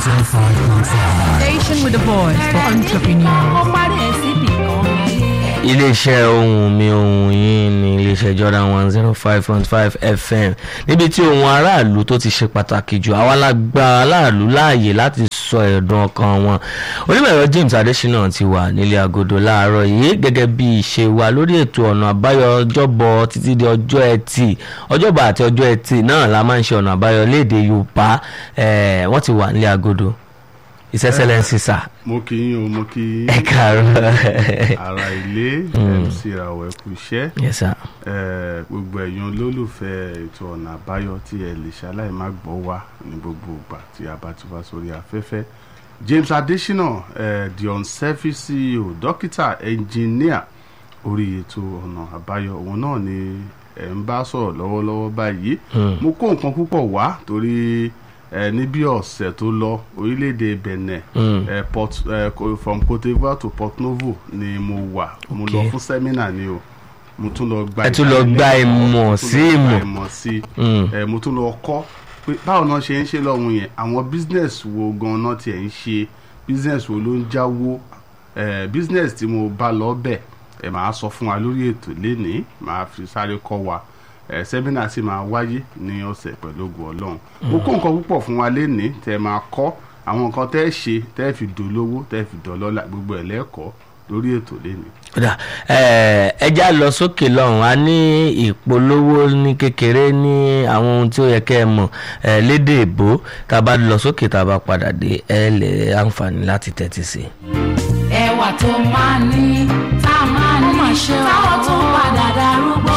105.5. Station with the voice for entrepreneurs. ó parí ẹ̀ síbì kan ayé. iléeṣẹ́ ohun mi ohun yìí ní iléeṣẹ́ Jordan one zero five point five FM níbi tí ohun aráàlú tó ti ṣe pàtàkì jù àwa la gba aráàlú láàyè láti sọ ẹ̀dùn ọkàn wọn onímọ̀-ẹ̀rọ James Adésínà ti wà nílé agodo láàárọ̀ yìí gẹ́gẹ́ bí ìṣe wa lórí ètò ọ̀nà àbáyọ ọjọ́bọ̀ títí di ọjọ́ ẹtì ọjọ́bọ̀ àti ọjọ́ ẹtì náà la máa ń ṣe ọ̀nà àbáyọ léde Yorùbá eh, wọ́n ti wà nílé agodo His Excellency sir mo kì í o mo kì í ẹ káàárọ̀ ara ilé mc rawọ ẹkú iṣẹ́ yes sir Eh, gbogbo ẹ̀yin olólùfẹ́ ètò ọ̀nà àbáyọ tí ẹ lè ṣaláì má gbọ́ wá ní gbogbo ìgbà tí a bá ti wá sórí afẹ́fẹ́ James Adesina eh, the unselfish CEO dókítà ẹnjìníà orí ètò ọ̀nà àbáyọ òun náà ni ẹ̀ ń bá sọ̀rọ̀ lọ́wọ́lọ́wọ́ báyìí mo kó nǹkan púpọ̀ wá torí ẹ ní bí ọ̀sẹ̀ tó lọ orílẹ̀-èdè Benin ẹ port ẹ ko- from Cote d'Ivoire to Port Novo ni mo wà mo lọ Okay. fún sẹ́mínà ni o mo tún lọ gba Ẹ tún lọ gba ìdánilẹ́kọ̀ọ́, ìmọ̀ mo tún sí lọ gba ìmọ̀. ìmọ̀ sí Mm. ẹ mo tún lọ kọ́ pé báwo náà ṣe ń ṣe lọ́hùn yẹn àwọn business wo gan-an tiẹ̀ ń ṣe business wo ló ń jáwó ẹ business tí mo bá lọ bẹ̀ ẹ máa sọ fún wa lórí ètò lénìí máa fi sáré kọ́ wa ẹ sẹ́mínà sì máa wáyé ní ọ̀sẹ̀ pẹ̀lú ògùn ọlọ́run mo kó nǹkan púpọ̀ fún wa lénìí tẹ́ ẹ máa kọ́ àwọn nǹkan tẹ́ ẹ ṣe tẹ́ ẹ fi dolówó tẹ́ ẹ fi dọ̀lọ́lá gbogbo ẹ̀ lẹ́kọ̀ọ́ lórí ètò lénìí. kódà ẹ já lọ sókè lọ́hùn a ní ìpolówó ní kékeré ní àwọn ohun tí ó yẹ kẹ́ ẹ mọ̀ ẹ lédè èbó tá a bá lọ sókè tá a bá padà dé ẹ lè àǹfààní láti tẹ́tí sí i. ẹwà tó máa ní tá a máa ní táwọn tó padà darúgbó.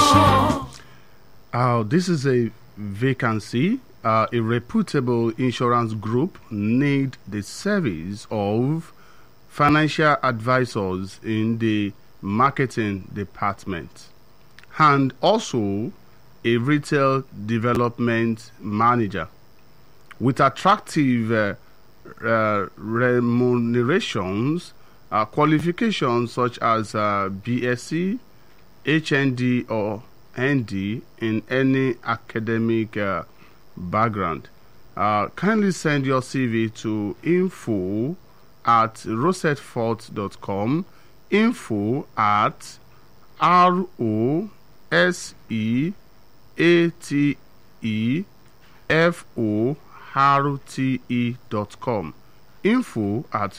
Uh, this is a vacancy. Uh, a reputable insurance group need the service of financial advisors in the marketing department and also a retail development manager with attractive uh, uh, remunerations, uh, qualifications such as uh, BSc, HND or ND in any academic uh, background. Uh, kindly send your CV to info at rosetfort.com. Info at R O S E A T E F O R T E dot com. Info at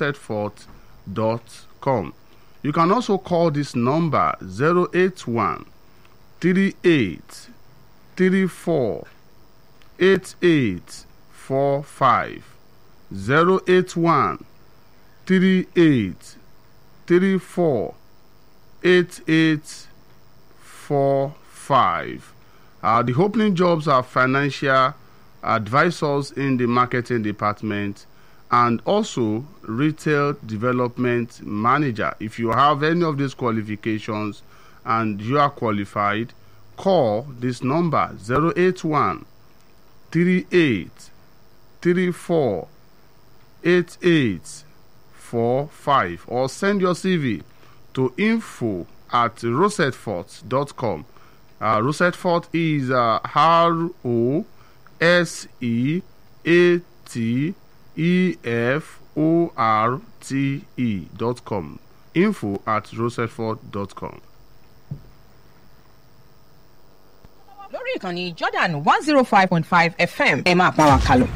rosetfort.com. You can also call this number 081 38 34 88 45 081 38 34 88 45. Uh, the opening jobs are financial advisors in the marketing department and also retail development manager. If you have any of these qualifications and you are qualified, call this number 081 38 34 88 45 or send your CV to info at rosetfort.com. Uh, Rosetfort is uh, R O S E A T E F O R T E dot com. Info at rosetfort.com. lórí ìkànnì Jordan one zero five point five FM ẹ máa bá wa kálọ.